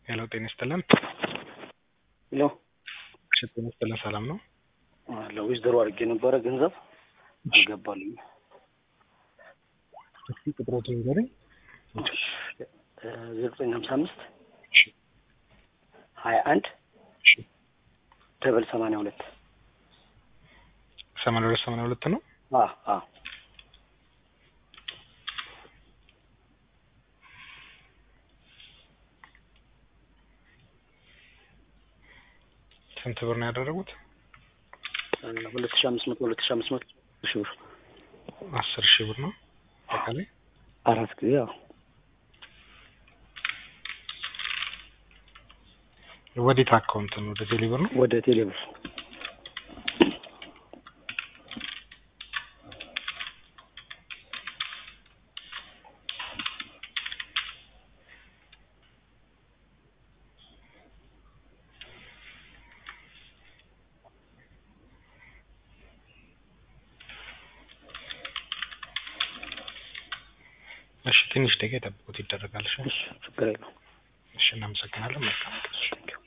ሄሎ ጤና ይስጥልን። ሄሎ እሺ ጤና ይስጥልን። ሰላም ነው? ለዊዝደሮ አድርጌ ነበረ ገንዘብ አልገባልኝ። እስኪ ቁጥሮቱን ንገረኝ። ዘጠኝ ሀምሳ አምስት ሀያ አንድ ደበል ሰማንያ ሁለት ሰማንያ ሁለት ሰማንያ ሁለት ነው። አ አ ስንት ብር ነው ያደረጉት? ሁለት ሺ አምስት መቶ ሁለት ሺ አምስት መቶ ሺ ብር አስር ሺህ ብር ነው አጠቃላይ። አራት ጊዜ ያው ወዴት አካውንት ነው? ወደ ቴሌ ብር ነው። ወደ ቴሌብር እሺ ትንሽ ደቂቃ የጠብቁት ይደረጋል። እሺ እሺ ችግር የለውም። እሺ እናመሰግናለን። መልካም ቀን። ቴንኪው